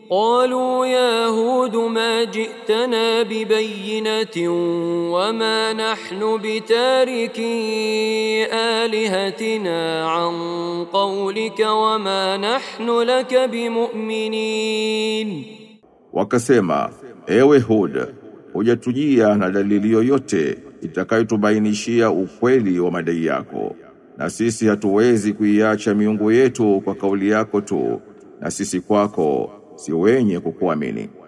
قالوا يا هود ما جئتنا ببينة وما نحن بتاركي آلهتنا عن قولك وما نحن لك بمؤمنين Wakasema, ewe Hud, hujatujia na dalili yoyote itakayotubainishia ukweli wa madai yako. Na sisi hatuwezi kuiacha miungu yetu kwa kauli yako tu, na sisi kwako si wenye kukuamini.